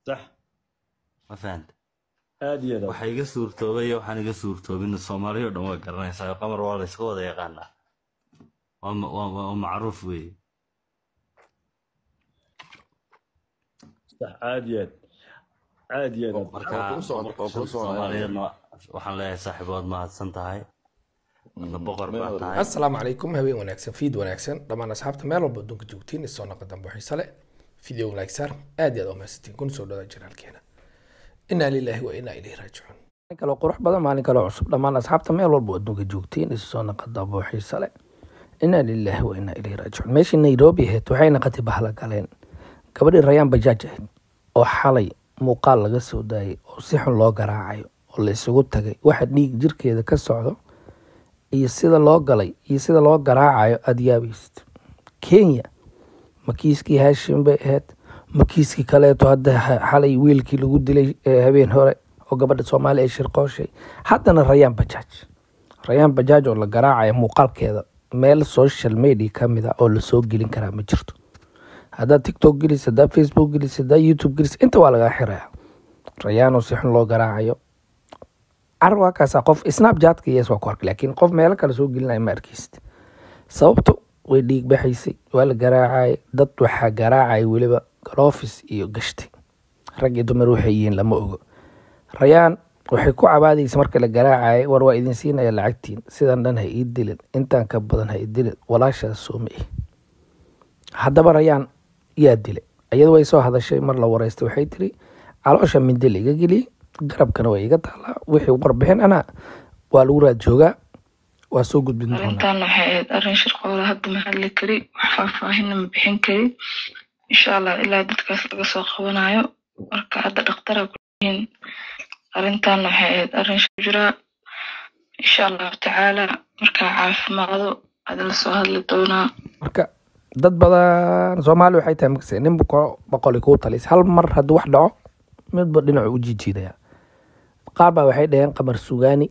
sax ma fahanta aad iyo aad waxa iga suurtoobay iyo waxaan iga suurtoobin soomaaliya oo dhan waa garanaysaa qamar waa la iska wada yaqaanaa waa ma- waa- waa waa macruuf weeye sax aad iyo aad aad iyo aad marka Waa kuu socon- boqorka waa kuu shanta socon- soomaaliyeedna waxaan leeyahay saaxiibood mahadsan tahay adna boqor baa Meel- tahay asalaamu calaykum habeen wanaagsan fiid wanaagsan dhammaan asxaabta meel walba adduunka joogtiin isoo naqa dambe xiise leh video like saar aad iyo aad u mahadsantiin kuna soo dhawaa janaalkeena inaa lilaahi wa inaa ilayhi raajicuun maalin kaloo qurux badan maalin kaloo cusub dhammaan asxaabta meel walba adduunka joogtiin isoo naqa dambe xiise leh inaa lilaahi wa inaa ilayhi raajicuun meeshii nairobi ahayd waxay naqatay bahla galeen gabadhii rayaan bajaaj ahayd oo xalay muuqaal laga soo daayay oo si xun loo garaacayo oo la isugu tagay waxa dhiig jirkeeda ka socdo iyo sida loo galay iyo sida loo garaacayo aada yaabaysid kenya ma kiiskii haashim bay ahayd ma kiiskii kaleeto hadda ha- xalay wiilkii lagu dilay ee habeen hore oo gabadha soomaali ay shirqooshay haddana rayaan bajaaj rayaan bajaaj oo la garaacayo muuqaalkeeda meel social media ka mid a oo lasoo gelin karaa ma jirto haddaad tiktok gelis haddaad facebook gelis haddaad youtube gelis inta waa lagaa xiraya rayaan oo si xun loo garaacayo carab waa kaasaa qof snapchatka yes waa ku arkay laakiin qof meelo kale soo gelinaya ma arkaysid sababto way dhiig baxaysay waa la garaacayay dad waxaa garaacaya weliba galofis iyo gashtay rag iyo dumar waxay yihiin lama ogo rayaan waxay ku cabaadaysa marka la garaacayay war waa idin siinaya lacagtiin sidan dhan ha ii dilin intaan ka badan ha ii dilin walaashaas sooma ih haddaba rayaan yaa dilay iyadu way soo hadashay mar la wareystay waxay tiri caloosha mindi la iga geliyey garabkana waa iga taalaa wixii warbixin ana waa lagu raad joogaa waa soo gudbin doonaa arrintan waxay ahayd arrin shirqoola hadda ma hadli kari wax faahfaahinna ma bixin kari insha allah ilaa dadkaas laga soo qabanayo marka hadda dhakhtara kuyihiin arrintan waxay ahayd arrin shir jiraa insha allahu tacaala markaa caafimaado ada lasoo hadli doonaa marka dad badan soomaali waxay tahay makase nin boqo- boqoli kuu talis hal mar hadduu wax dhaco midba dhinacu u jijiidaya qaar baa waxay dhaheen qamar sugaani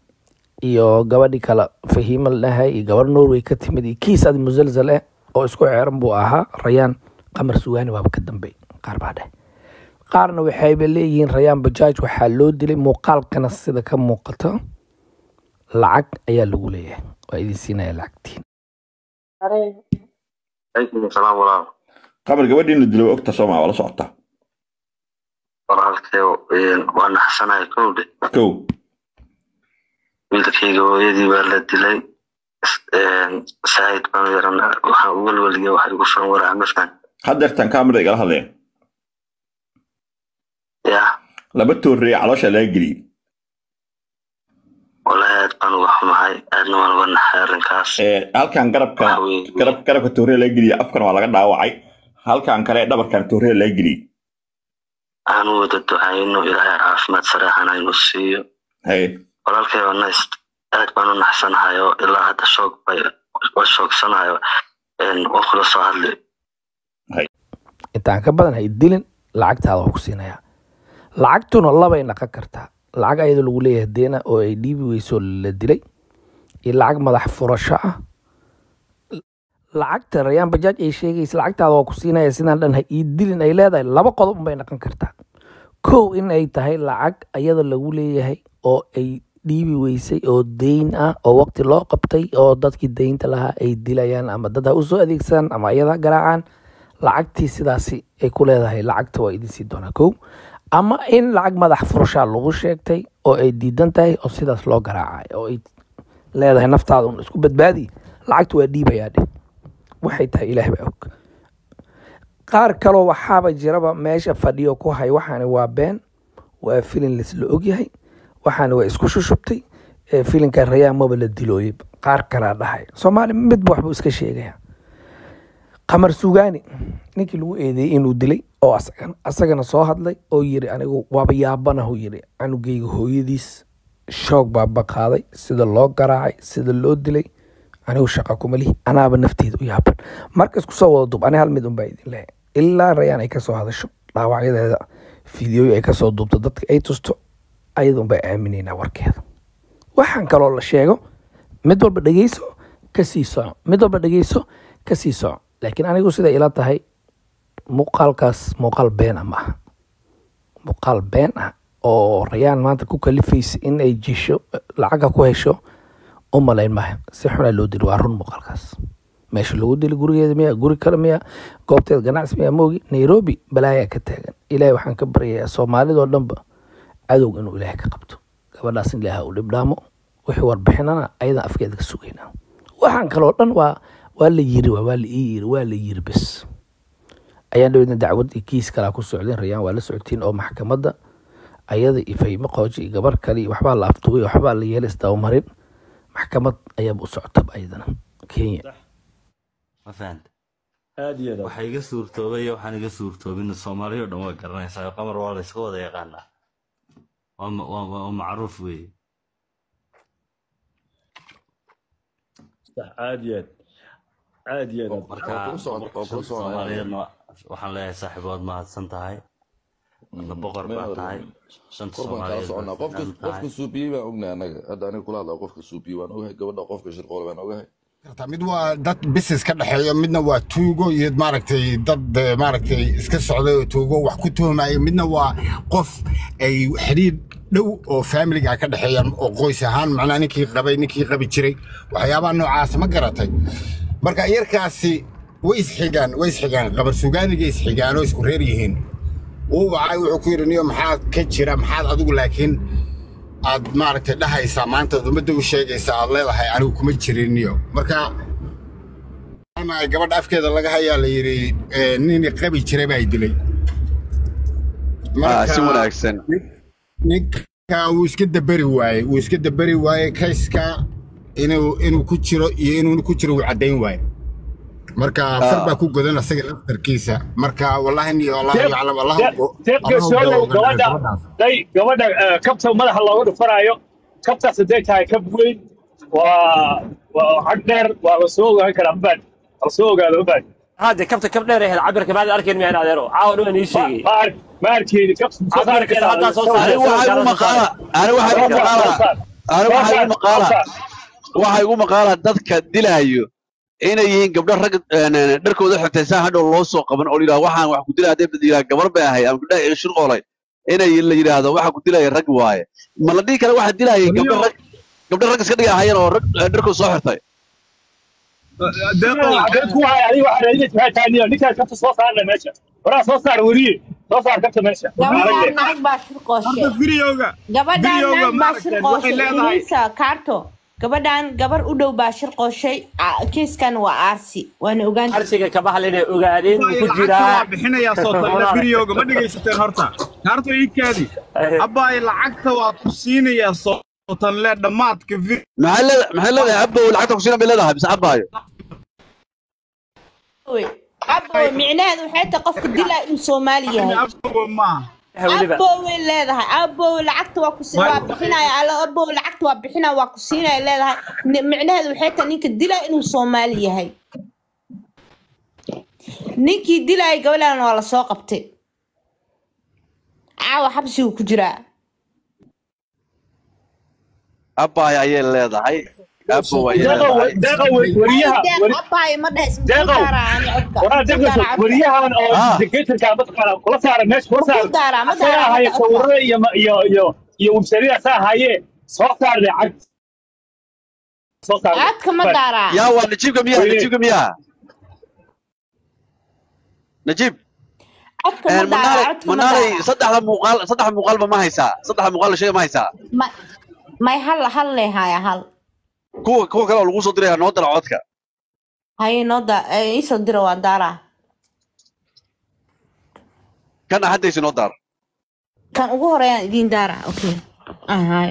iyo gabadhii kale fahiima la dhahay iyo gabar norway ka timid iyo kiis adi musalsal eh oo isku ceeran buu ahaa rayaan qamar sugaani waaba ka dambey qaar baa dheh qaarna waxayba leeyihiin rayaan bajaaj waxaa loo dilay muuqaalkana sida ka muuqato lacag ayaa lagu leeyahay waa idin siinaya lacagtiin calaykum salaam walaal qabar gabadhii in la dilo waa ogta sooma waa la socotaa walaalkay waa naxsanahay kowdhe kow wiilkayga hooyadii baa la dilay saahid baan yaran waxaan u welweliya wax igu furan waraa mafan haddeertan kaamira igala hadleen ya laba toorrey caloosha laga geliyey walahi aad baan uga xumahay aadna waan uga naxay arrinkaas Ee, halkan garabka waxa weeye garab garabka toorrey laga geliyey afkana waa laga dhaawacay halkan kale dhabarkan toorrey laga geliyey aan u wada ducayno ilaahay caafimaad sareexan aynu siiyo haye walaalkay waa nayst aad baan u naxsanahay oo ilaa hadda shoog bay waa shoogsanayo waa kula soo hadli intaan ka badan hay dilin lacagtaada waa ku siinayaa lacagtuna labay naqon kartaa lacag ayadoo lagu leeyahay deena oo ay dhiibi weyso la dilay iyo lacag madax furasho ah lacagta rayaan bajaaj ay sheegaysa lacagtaada waa ku siinaya sidaan dhan ha ii dilin ay leedahay laba qodob unbay naqon kartaa kow in ay tahay lacag ayada lagu leeyahay oo ay dhiibi weysay oo deyn ah oo waqti loo qabtay oo dadkii deynta lahaa ay dilayaan ama dad ha usoo adeegsadaan ama ayada ha garaacaan lacagtii sidaasi ay ku leedahay lacagta waa idin sii doonaa kow ama in lacag madax furashaa lagu sheegtay oo ay diidan tahay oo sidaas loo garaacay oo ay leedahay naftaada un isku badbaadi lacagta waa dhiibayaa dheh waxay tahay ilaah baa og qaar kaloo waxaaba jiraba meesha fadhiyo ku hay waxaani waa been waa filin laisla ogyahay waxaani waa isku shushubtay ee filinka rayaan maba la dilooyay qaar kalaa dhahay soomaali midba waxbuu iska sheegaya qamar sugaani ninkii lagu eedeeyey inuu dilay oo asagana asagana soo hadlay oo yiri anigu waaba yaabanahu yiri canugeyga hooyadiis shoog baa baqaaday sida loo garaacay sida loo dilay anigu shaqa kuma lihi anaaba nafteeda u yaaban marka isku soo wada dub ani hal mid unbaa idin lehay ilaa rayaan ay kasoo hadasho dhaawacyadeeda fideoyo ay kasoo duubto dadka ay tusto ayada unbaa aaminaynaa warkeeda waxaan kaloo la sheego mid walba dhegeyso kasii soco mid walba dhegeyso kasii soco laakiin anigu siday ila tahay muuqaalkaas muuqaal beena ma aha muuqaal been ah oo rayaan maanta ku kalifaysa in ay jisho lacaga ku hesho u malayn maayo si xunaa loo dili waa run muuqaalkaas meesha lagu dili gurigeeda miya guri kale miya goobteeda ganacsi miya moogi nairobi balaayaa ka taagan ilaahay waxaan ka baryayaa soomaalidoo dhanba cadowg inuu ilaahay ka qabto gabadhaas in ilaaha u dhibdhaamo wixii warbixinana ayadan afkeeda ka sugaynaa waxaan kaloo dhan waa waa la yiri waa waa la ii yiri waa la yiri bes ayaan dhaweydna dacwad iyo kiis kalaa ku socdeen rayaan waa la socotiin oo maxkamadda ayada iyo faymo qooji iyo gabar kale iyo waxbaa la afduubay waxbaa la yeelay isdabamarin maxkamad ayaaba u socotaba ayadana kenya ma fahanta aad iyo aad waxa iga suurtoobay iyo waxaan iga suurtoobin soomaaliya oo dhan waa garanaysaa qamar waa la iska wada yaqaanaa waa ma- waa waa- waa macruuf weeye sax aad iyo aad aad iyo aad marka Waa kula socon- waa kula shanta soconaya. soomaaliyeedna waxaan leeyahay saaxiibood mahadsan tahay adna boqor baa tahay shanta kor baan kala soomaaliyeed soconaa baa qofka fiican tahay qofka suubiyey baan ognahay anaga hadda aniga kula hadlaa qofka suubiyey waan ogahay gabadha qofka shirqoole baan ogahay kartaa mid waa dad business ka dhexeeyo midna waa tuugo iyo maaragtay dad eh, maaragtay iska socday oo tuugo wax ku tuhmaya midna waa qof ay xidhiir dhow oo familiga ka dhexeeyaan oo qoys ahaan macnaa ninkii qabay ninkii qabi jiray waxyaabaha noocaas ma garatay marka yarkaasi way isxigaan way isxigaan qabar sugaaniga isxigaan oo isku reer yihiin wuu wacay wuxuu ku yidhi niyo maxaad ka jira maxaad adigu laakiin aad maaragtay dhahaysaa maanta ummadda u sheegaysaa aad leedahay anigu kuma jirin niyo marka ama ay gabadha afkeeda laga hayaa la yidhi eh, nin qabi jiray baa dilay Ah, si wanaagsan ninka wuu iska daberi waaye wuu iska daberi waaye kayska inuu inuu ku jiro iyo inuu ku jiro wuu caddayn waaye marka far baa ku godan asaga laftarkiisa marka wallahi niyo allahu yaclam allahu seefka soodow gabadha day gabadha eh, kabta madaxa looga dhufanaayo kabtaas hadday tahay kab weyn waa waa xag dheer waa la soo ogaan karaa mabaan la soo ogaado mabaan هذا كابتن كم دير هذا عبرك بعد أركن مين هذا رو عاود وين يشيء ma ark ma arkeyni kabta soo saari عبرك kartaa هذا صوت anigu waxaa igu maqaala anigu waxaa igu maqaala anigu waxaa igu maqaala waxaa igu maqaala dadka dilaayo inay yihiin gabdho rag een, een, dharkooda xirtaysan hadhow loo soo qaban oo la yidhahdo waxaan wax ku dilaa hadday yidhaha gabar bay ahay ama gabdhaha iga shirqoolay inay la yidhaahdo waxa ku dilaya rag waaye ma la dhihi kara waxa dilayay gabdho rag gabdho rag iska dhiga ahayeen oo rag een, dharkooda soo xirtay ku waay adiga waxaa raadinaysa maxay tahay niyo ninkaan kabta soo saarna meesha horaa soo saar weriye soo saar kabta meesha gabadhaan naag baa shirqooshe gabadhaan naag baa shirqooshay ingiriisa kaarto gabadhaan gabar u dhow baa shirqooshay Aa, kiiskan waa aarsi waana ogaan أرسيك كبحل إنه أقعدين وكجرا bixinayaa sootayla biriyooga ma dhegaysateen horta kaarto iikaadi abbaay lacagta waa ku siinayaa sootanle dhammaadka vir maxay leedahay maxay leedahay abbow lacagta ku siina bay leedahay mise abbaayo abowe micnaheedu waxay tahay qofka dilaa inuu soomaali yahay maaha abowe leedahay abowe lacagta waa ku si- waa bixinaya alla abowe lacagta waa bixinaya waa ku siinaya leedahay Ni- micnaheedu waxay tahay ninka dilaa inuu soomaali yahay ninkii dilaaya gabadhaan waa lasoo qabtay caawa xabsigu ku jiraa abbaayo ayay leedahay abbow ayay deeqo leedahay deeqo weriyaha deeq weri- abaay ma dhahays deeqo waraa deeqo weriyahan oo Ah. dictatorka mataqaana kula saara meesha kula saara Ku daara, ma asagaa daara, haya ma daara. sawirada iyo ma- iyo iyo iyo websariya saa haye soo saar lacag soo saar codka ma daaraa yaa waa najiibka miyaa Weye. najiibka miyaa najiib codka ma een, daaraa manaalay codka ma manaalay daaraa saddexda muuqaal saddexda muuqaalba ma haysaa saddexda muuqaal la sheega ma haysaa Ma- may hal hal lee haya hal kuwa kuwa kale oo lagu soo diraya noo dara codka haye noo da eh, iisoo dira waa daaraa kana haddaysi noo daar kan ugu horeeyaan idiin daaraa okay ah hayo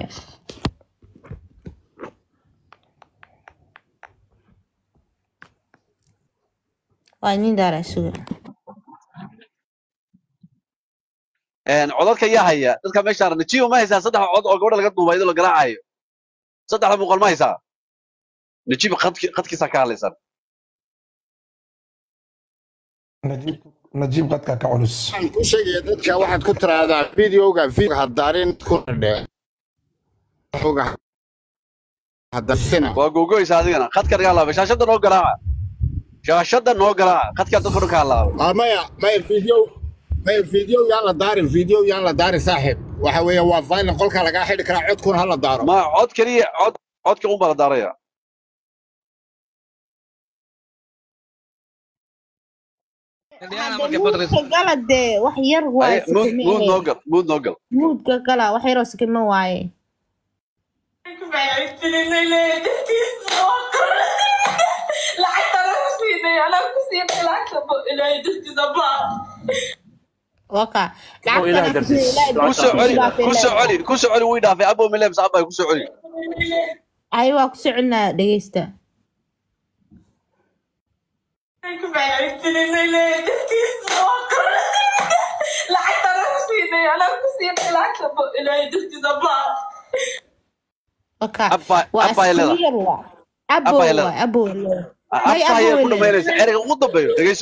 waa idiin daaraa suga een, codadka yaa haya dadka meeshaan najiiba ma haysaa saddex cod oo gabadha laga duubay iyadoo la garaacayo saddexda muuqaal ma haysaa najiib qadki- qadkiisaa ka hadlaysan najiib qadka ka culus waxaan ku sheegaya dadka waxaad ku tiraahdaa videoga video hadaarin ku dhe hadarsina waa googoysa adigana qadka naga halaabay shaashadda noo garaaca shaashadda noo garaaca qadkaa dadka dhan ka halaabay Ah, maya maya video may video yaan la daarin video yaan la daarin saaxiib waxa weeye waa final qolka lagaa xidhi karaa codkuna ha la daaro ma cod keliya cod codka un baa la daaraya muudka gala dee wax yar waaye Aye, muud muud noo gal muud noo gal muudka gala wax yaroo sikima waaye waka ku soo celi ku soo celi ku soo celi wii dhaafay abo mile mise abay ku soo celi ay waa ku soconaa dhegeysta waka waa abay leedahay. askari yar waa abo Abay waa leedahay. abo may abaya abo ku dhamaynaysa ereyga ugu dambeeyo dhegeyso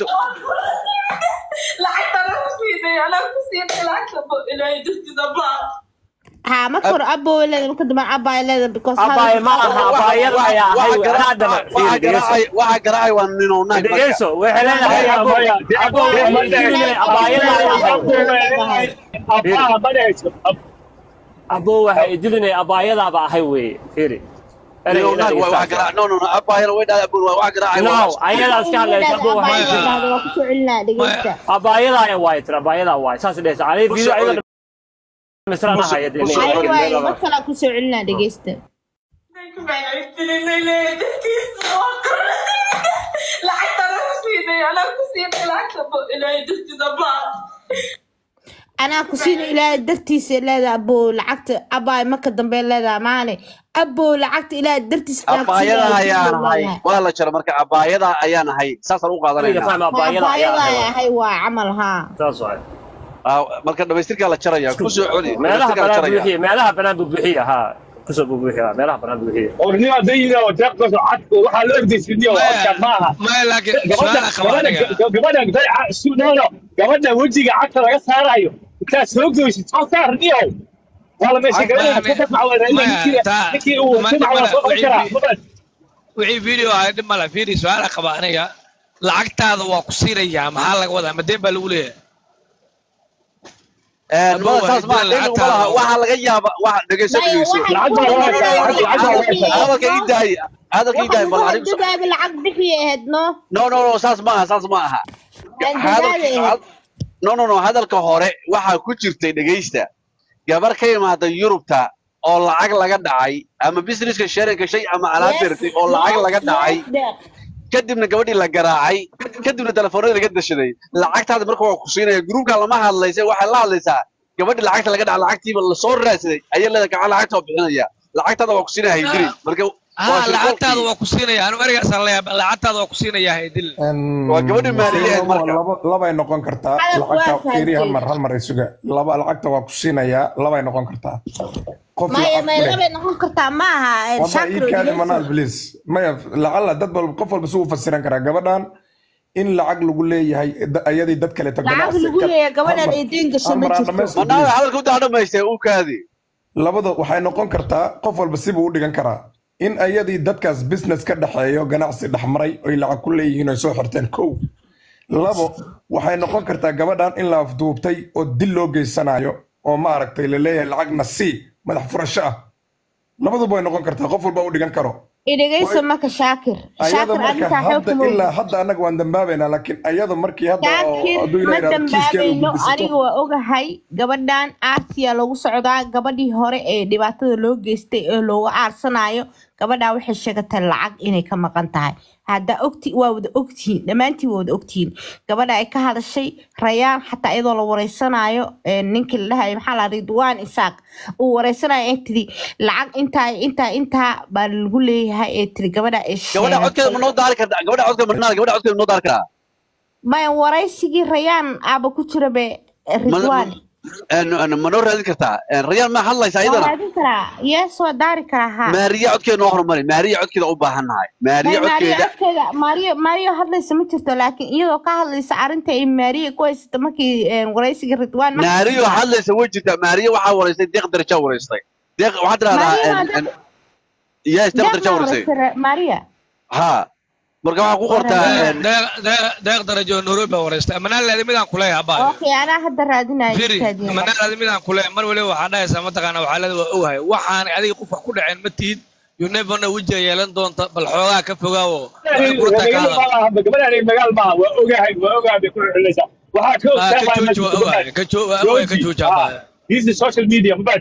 ha marka hore abo leeda marka dambe abay leeda because Abay ma aha, abayada ayaa ahay wey. Anaa daba fiiri, dhegeyso. waxa garaacay waa nino naag Dhegeyso, waxay leedahay abo abo waxay idinay abayada ahay abo waxay idilinay abayadaaba ahay weye fiiri nino naag waa waxa garaac no no no abayana way dhahay abun waa waxa garaacay no ayadaa iska hadlaysa abo waxay idilin waa ku soo celinaa dhegeysta abayadaa waay tira abayadaa waay saas dhehaysa ani video ayada misraan ahaya dee ay waaye mar kale ku soo celinaa dhegeysta anaa ku siina ilaahay dartiisa leeda abo lacagta abaay marka dambe leedaa maane abo lacagta ilaahay dartiisa abaayada ayaan ahay waa la jaro marka abaayada ayaan ahay saasaan u qaadanayna abaayada ay ahay waa camal haa saas waay marka dhamaystirkaa la jaraya ku soo celi meelaha dhamaystirkaa la banaan jaraya buuxiya meelaha banaan buu buuxiya haa kusoo buu buuxiya meelaha banaan buu buuxiya ornima dayida oo deeqdas oo cad waxaa la ordaysidiyo codkaan ma aha maya laakiin su'aala qaba aniga gabadha sunono gabadha wejiga cagta laga saarayo intaad soo goysid soo saar niyo wala meesha gabadha ka dafacwada ninkii uu dafacwada soo qaban karaa wixii video ahay dhib male fiiri su'aala qaba aniga lacagtaada waa ku siinayaa maxaa laga wadaa madeen baa lagu leeyahay mada saas ma cilmigu ma laha waxaa laga yaaba waxa dhegeyso dhegeyso hadalka ii daay hadalka ii daay bal anigu dadaaba lacag bixiya ahayd no no no no saas ma aha saas ma aha hadalka no no no hadalka hore waxaa ku jirtay dhegeysta gabar ka imaada yurubta oo lacag laga dhacay ama businesska sharinka shay ama alaab dirtay oo lacag laga dhacay kadibna gabadhii la garaacay kadibna telefoonadii laga dashaday lacagtaada marka waa ku siinaya gruubka lama hadlaysa waxay la hadlaysaa gabadhii lacagta laga dhaca lacagtiiba lasoo raadsaday ayay leedahay gacan lacagta waa bixinaya lacagtaada waa ku siinaya haydiri marka haa lacagtaada waa ku siinaya anu ereygaasaan leeyahay lacagtaada waa ku siinaya haydil waa gabadhi maaliyeed marka labay noqon kartaa lacagta fiiri hal mar hal mar isuga laba lacagta waa ku siinayaa labay noqon kartaa qof maya maya labay noqon kartaa ma aha Waba ii kaadi manaal please maya lacala dad walba qof walba suu fasiran karaa gabadhan in lacag lagu leeyahay da- ayadii dad kale lacag lagu leeyahay gabadhan ay deen gasho ma jirto manaa hadalka udaa dhamaystay uu kaadi labada waxay noqon kartaa qof walba sibuu u dhigan karaa in ayadii dadkaas business ka dhexeeyo ganacsi dhexmaray oy lacag ku leeyihiin oy soo xirteen kow labo waxay noqon kartaa gabadhan in la afduubtay oo dil loo geysanayo oo maaragtay la leeyahay lacagna sii madax furasho ah labaduba way noqon kartaa qof walba u dhigan karo idhegeyso marka shaakir ayada shaakir marka arrintaa hadda xoog ilaa hadda annaga waan dambaabaynaa laakiin ayada markii hadda oo shaakir hadduu ma ilaa yidhahdo kiiskeeda u dambaabayno gudbisato aniga waa ogahay gabadhan aasiya lagu socdaa gabadhii hore ee dhibaatada loo geystay ee loogu aarsanayo gabadhaa waxay sheegatay lacag inay ka maqan tahay hadda ogti waa wada ogtihiin dhammaantiin waa wada ogtihiin gabadha ay ka hadashay rayaan xataa iyadoo la wareysanayo ee ninkii la dhahayo maxaa la ridwaan isaaq uu wareysanayo ee tiri lacag intaa intaa intaa baa lagu leeyahay ee tiri gabadha ay gabadha codkeeda ma noo daari kartaa gabadha codkeeda ma gabadha codkeeda ma noo daari karaa maya waraysigii rayaan aaba ku jira be ridwaan ma noo raadin kartaa rayaan ma hadlaysa waa ayadana raadin karaa yes waa daari karaa ha maariya codkeeda noo horumari maariya codkeeda u baahan nahay maariya May Maariya codkeeda codkeeda Maariya Maariya hadlaysa ma jirto laakiin iyadoo ka hadlaysa arrinta ay Maariya ku haysata markii een, waraysiga Ridwaan markii maariyo soo hadlaysa way jirtaa maariya waxaa wareystay deeq darajaa wareystay deeq waxaad Maariya tidhahdaa waa deeq- yes deeq deeq darajaa ma wareystay waraysay Maariya ha marka waxaa ku qortaa een, deeq darajo nairobi baa wareystay amanaalaadi midaan kuleeyahay abaayo okay anaa hadda raadinaya firi iskaadiya amanaalaadi midaan kuleeyahay mar waliba waxaa dhahaysaa mataqaana waxaalada waa ogahay waxaan adiga qof wax ku dhaceen ma tihid you never know wejiga yeelan doonta bal xoogaa ka fogaawo waxay ku runtaa ka hadal gabadhaan magaal maaha waa ogahay waa ogahay bay ku xulaysaa waxaa ka Ah, ka jooji waa ogahay ka joo- waa ogahay ka jooji abaayo This is social media mabad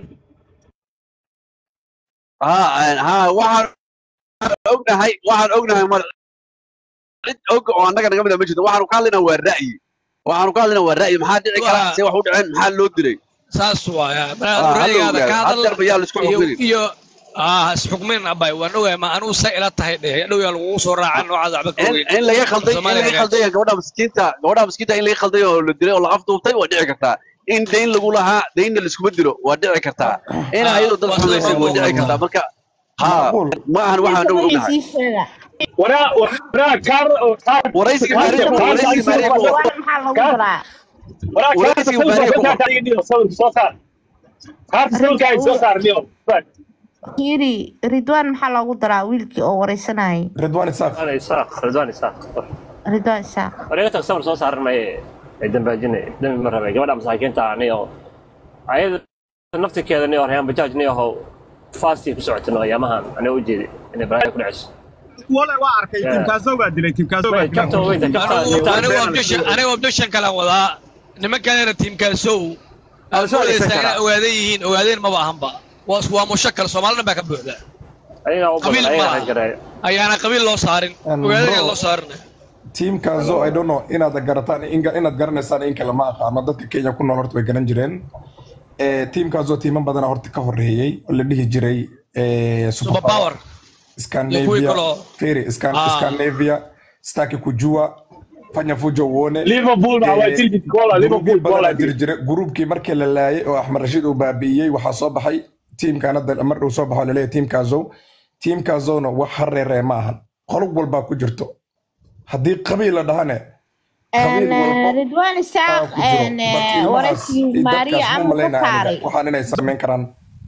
ha een, ha waxaan ognahay waxaan ognahay mar cid og oo annaga naga mida ma jirto waxaanu ka hadlaynaa waa ra'yi waxaanu ka hadlaynaa waa ra'yi maxaa dhici kara see wax u dhaceen maxaa loo dilay saas waaya Ah, hadda ra'yigaada ogahay. ka hadal Haddeer ba yaa la isku iyo xukmin. iyo ah isxukmin abay waan ogahay ma anuu sa ila tahay dheh dhow yaa lagugu soo raacan noocaas waxba ka in ogeyn in laga khalday in laga khalday gabadha miskiinta gabadha miskiinta in laga khalday oo la dilay oo la afduubtay waa dhici kartaa in dayn lagu lahaa daynna laiskuma dilo waa dhici kartaa in ayadu dad xumaysay waa dhici kartaa marka ha ma ahan waxaan dhow ognahay sii sheega waraa waraa kaar waraysiga maariya waraysiga maariya ku Ridwaan maxaa lagu daraa waraa kaarta waraysiga maariya ku sawirka iga dhigo sawirka soo saar kaarta sawirka ay soo saar dhigo fiiri ridwaan maxaa loogu daraa wiilkii oo wareysanayay ridwaan isaaq isaaq ridwaan isaaq ridwaan isaaq wariga tag sawir soo saaran maye ay dambaajine dambi ma rabay gabadha masaakiinta ani oo ayada naftirkeeda ni oo rehan bajaaj ni aho faastii ku socotin ayaamahan ani u jeedi inay balaaya ku dhacayso wale waa arkay Yeah. tiimkaasoo baa dilay tiimkaasoo baa dilay kabta weynta kabta anigu objection anigu objection kalan wadaa nimankanena tiimkaasow aad soo moodaysaa adeegsan inay karaa. ogaadan yihiin ogaadeen maba ahanba waa waa mushakal soomaalina baa ka buuxda ayagaa u qabiil badan ma ayagaa aha gareeya ayaana qabiil loo saarin And ogaadeen bro- loo saarin tiimkaasoo i don't know inaad garataan in- inaad garanaysaan in kale ma aqaano dadka kenya ku nool horta way garan jireen Eh, tiimkaasoo tiiman badana horta ka horeeyey oo la dhihi jiray eh, superpower iyo kuwii scandinavia kaloo feri Scan- Ah. scandinavia staki kujua fanya fujo uone Liverpool baa waa jildi gola Liverpool gola jiri jira gruubkii markii la laayay oo axmed rashiid uu baabi'iyey waxaa soo baxay tiimkan hadda mar uu soo baxo laleeyahay tiimkaasow tiimkaasowna wax hareeree ma ahan qolub walbaa ku jirto haddii qabiil la dhahane qabiil walba ridwaan isaaq ku jiro Marka ilmahaas wareysigii iyo maariya dadkaas ma ama ka malaynaya saaray aniga waxaan inay samayn karaan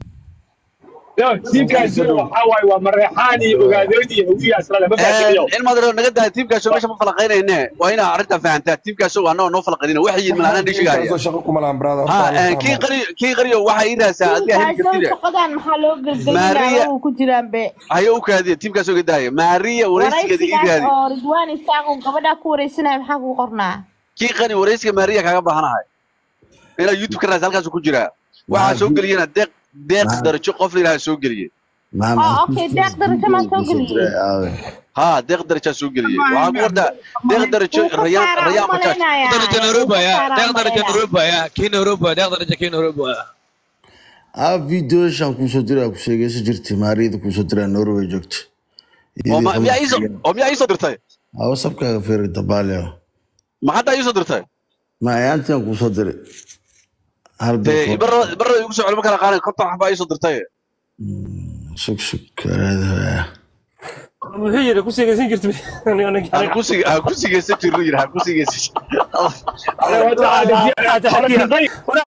tiimkaasi waxaa waaye waa mareexaan iyo ogaadoon iyo hawiya islale ma fahamtiniyo in madaro naga daa tiimkaasoo meesha ma falaqaynayne waa inaa arrintaa fahantaa tiimkaasoo anagoo noo falaqaynina waxay yihiin malaanaan dhishigaya tiimkaasoo shaqo kuma lahan brother ha horta een, kii qari kii qariyo waxay ii raadsaa adiga heli tiimkaasoo kartida shaqadan maxaa loo Maria- gelgelinaya uu ku jiraan be hayo u kaadiya tiimkaasoo ga daaya maariya waraysigeeda ii wareysigaas raadi oo ridwaan isaaq uu gabadhaa ku wareysanaya maxaa kuu qornaa kii qari waraysiga maariya kaaga baahanahay inaa youtube ka raadsa halkaasuu ku jiraa waxaa soo geliyena deeq deeq darajo qof la yidhaha soo geliye oo okay deeq darajo maa soo geliyey ha deeq darajaa soo geliyey waxaa ku wartaa deeq darajo Wuu ka rayaan saaraa rayaan u bajaaj malaynayaa daraja wuu nairobi ka ayaa saaraa deeq u daraja malaynayaa nairobi ayaa kii nairobi ayaa deeq daraja kii nairobi ayaa aa videoshan kuusoo diraa ku sheegaysa jirtay maariyada kuusoo diraa norway joogta oo ma- miyaa iisoo oo miyaa iisoo dirtay aa wasabkaaga feeri dabaaleo ma haddaa iisoo dirtay ma ayaantian kuusoo diray hal dee bil barra barra igu soo celma kala qaadan konton waxbaa iisoo dirtay sug sug karaada muxuu yiri ku sigaysan jirtay ha ku sig ha ku sigaysan jirno yidhi ha ku sigaysan Hada- hada- hada- hada- hada-